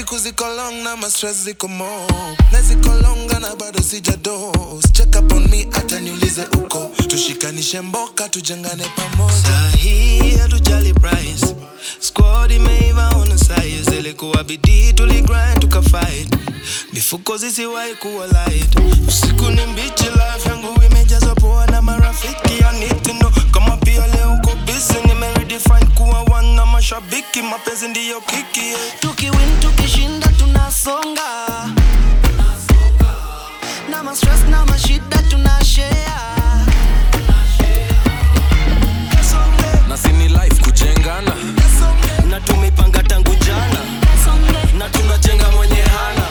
siku ziko long na ma stress ziko mo na ziko longa na bado sijados check up on me hata niulize uko tushikanishe mboka tujengane pamoja Sahi hatujali price squad imeiva on size ilikuwa bidii tuligrind tukafight mifuko zisiwahi kuwa light usiku ni mbichi life yangu imejazwa poa na marafiki I need to know kama pia leo uko busy nimeredefine kuwa one na mashabiki mapenzi ndiyo kiki yeah. tukiwin tukishinda tunasonga na ma stress na mashida tunashare na sini life kujengana na tumepanga tangu jana na tunajenga mwenye hana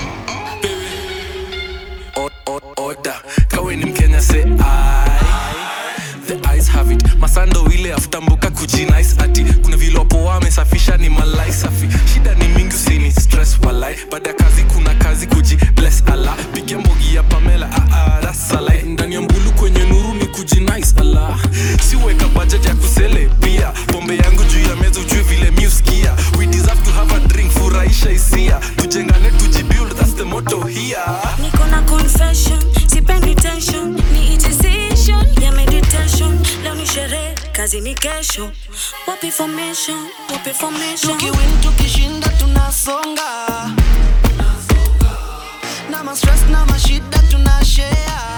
O- o- oda kawe ni mkenya se the eyes have it masando ile afutambuka kujinice ati kuna vilopo wamesafisha ni malai safi shida ni mingi usini stress walai baada ya kazi kuna kazi kuji bless ala pigia mbogi ya pamela aarasalai ndani ya mbulu kwenye nuru ni kujinice ala siweka budget ya kusele pia pombe yangu juu ya meza ujue vile miuskia we deserve to have a drink furahisha hisia tujengane tujibuild that's the motto here niko na confession sipendi tension ni decision ya meditation leo ni sherehe kazi ni kesho wapi formation wapi formation tukiwin tukishinda tunasonga na ma stress na mashida tunashare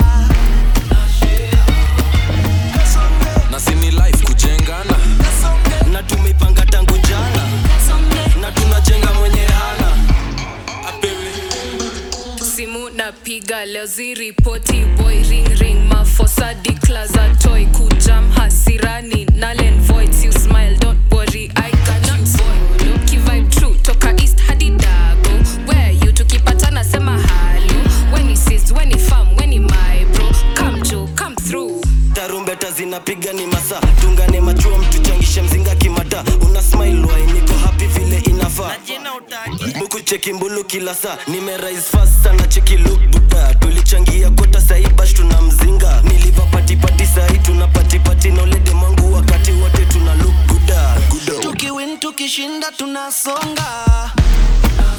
na sini life kujengana na tumepanga tangu jana na tunajenga mwenye hana apewe simu napiga leo ziripoti boy ring ring mafosa declaza toy kujam hasirani nalen voids you smile don't worry i got you boy kivibe true toka east hadi dago where you tukipatana sema halo when he sees when he farm when he my bro come jo come through tarumbeta zinapiga ni masa tungane machua mtuchangishe mzinga kimata una smile wai niko happy vile inafaa buku cheki mbulu kila saa nimerise fast sana cheki look buda tulichangia kota sahi bash tuna mzinga niliva patipati sahi tuna patipati nolede mwangu wakati wote tuna look guda tukiwin tukishinda tunasonga